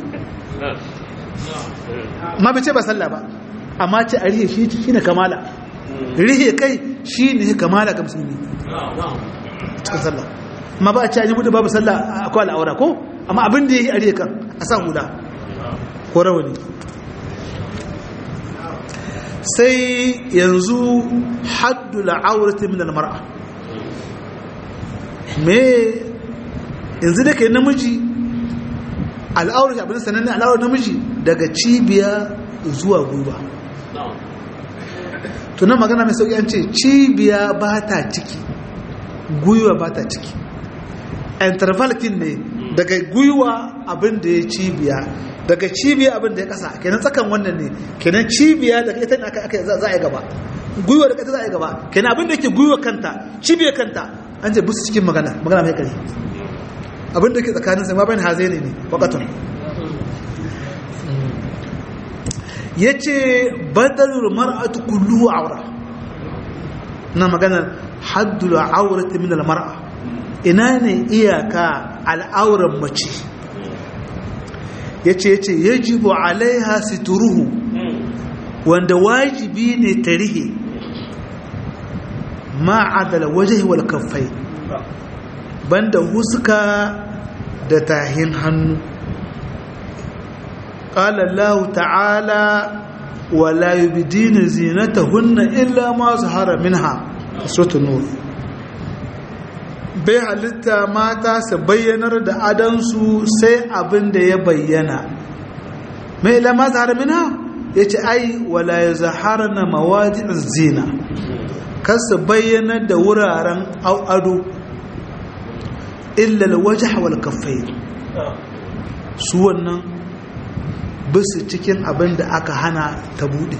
amma bai ce ba sallah ba amma ce a rihe shi shine kamala rihe kai shi ne kamala ga musulmi cikin sallah amma ba a ce an yi babu sallah akwai al'aura ko amma abin da ya yi a rihe kan a sa hula ko rawani sai yanzu haddu la'aurati min al-mar'a me yanzu da kai namiji al'aurar abin sananne al'aurar namiji daga cibiya zuwa gwiwa tunan magana mai sauƙi an ce cibiya ba ta ciki gwiwa ba ta ciki intervalkin ne daga gwiwa abin da ya cibiya daga cibiya abin da ya kasa kenan tsakan wannan ne kenan cibiya daga ita ne aka za a yi gaba gwiwa daga ita za a yi gaba kenan abin da yake gwiwa kanta cibiya kanta an ce busu cikin magana magana mai kare abin da yake tsakanin sai ma bayan hazai ne ne wakatun ya ce badalul mar'atu kullu aura na magana haddul aurati min al mar'a ina ne iyaka al'auran mace ya ce ya ce ya jibo alaiha situruhu wanda wajibi ne ta rihe ma'adala waje wal kafai banda huska da tahin hannu ƙala Allah ta'ala wala yubdina zinatahunna illa ma zahara minha suratul nur bai halitta mata su bayyanar da adansu sai abin da ya bayyana mai lama zahar mina ya ce ai wala ya zahara na mawajin zina kan su bayyanar da wuraren ado illal waje wal kafai su wannan bisu cikin abin da aka hana ta bude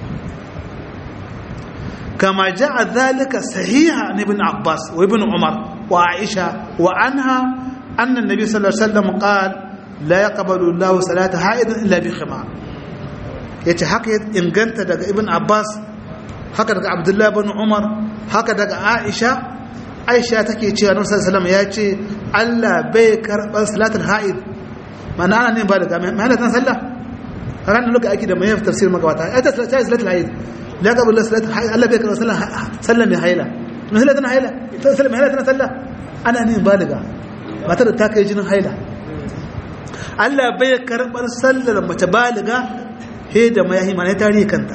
كما جاء ذلك صحيح عن ابن عباس وابن عمر وعائشة وعنها أن النبي صلى الله عليه وسلم قال لا يقبل الله صلاة حائض إلا بخمار yace haka inganta daga ibn abbas haka daga abdullahi bin umar haka daga aisha aisha take cewa nabi sallallahu alaihi ya ce Allah bai karɓar salatul ha'id mana ana ne ba da gami mai halatta sallah a ranar lokaci ake da mai yafi tafsir magabata ya ta ta salatul ha'id la qabul salatul ha'id Allah bai karɓar sallah sallah mai haila mai haila tana haila sallah mai haila tana sallah ana ne baliga matar da ta kai jinin haila Allah bai karɓar sallar mace baliga he da mayahi mana tarihi kanta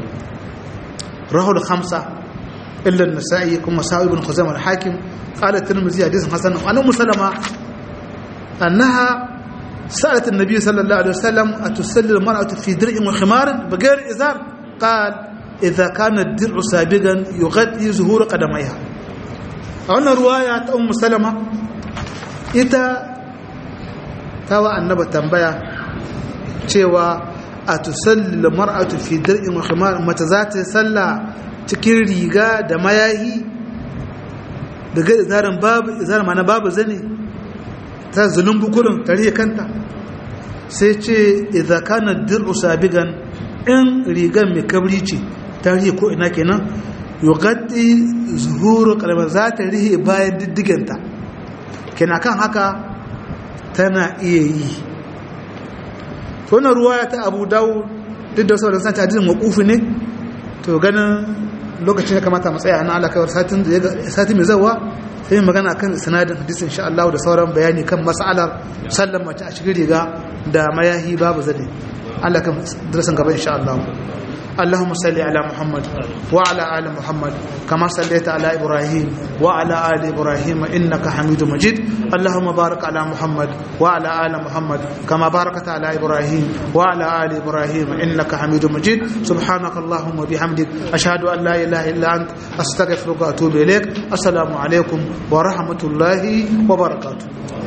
rahul khamsa illa an-nasa'i kuma sa'ib ibn khuzaimah al-hakim قال الترمذي حديث حسن عن ام سلمة انها سالت النبي صلى الله عليه وسلم اتصلي المراه في درع وخمار بغير ازار قال اذا كان الدرع سابقا يغطي ظهور قدميها wannan ruwaya ta ummu salama ita tawa annaba tambaya cewa a tusalli mar'atu fi dir'in wa khimar mata za ta salla cikin riga da mayahi daga izarin babu izarin mana babu zane ta zulun bukurin tare kanta sai ce idza kana dir'u sabigan in rigan mai kabri ce tare ko ina kenan yughatti zuhuru kalma za ta rihe bayan diddiganta kenan kan haka tana iya yi wannan ruwaya ta Abu Dawud duk da sauran san ta hadisin maqufi ne to ganin lokacin ya kamata mu tsaya na Allah kawai satin da sati mai zawa sai magana kan sanadin hadisi insha Allah da sauran bayani kan mas'alar sallan mace a cikin riga da mayahi babu zane Allah kan darasin gaba insha Allah اللهم صل على محمد وعلى ال محمد كما صليت على ابراهيم وعلى ال ابراهيم انك حميد مجيد اللهم بارك على محمد وعلى ال محمد كما باركت على ابراهيم وعلى ال ابراهيم انك حميد مجيد سبحانك اللهم وبحمدك اشهد ان لا اله الا انت استغفرك واتوب اليك السلام عليكم ورحمه الله وبركاته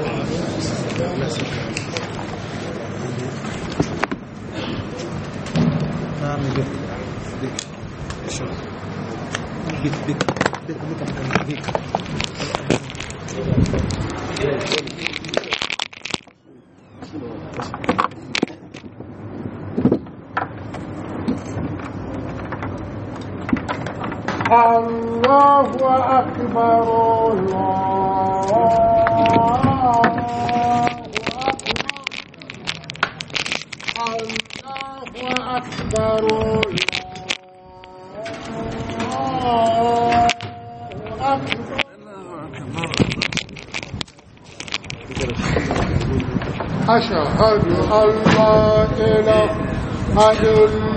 بك بك بك بك بك الله أكبر الله أكبر الله أكبر الله أكبر أشهد أن لا إله إلا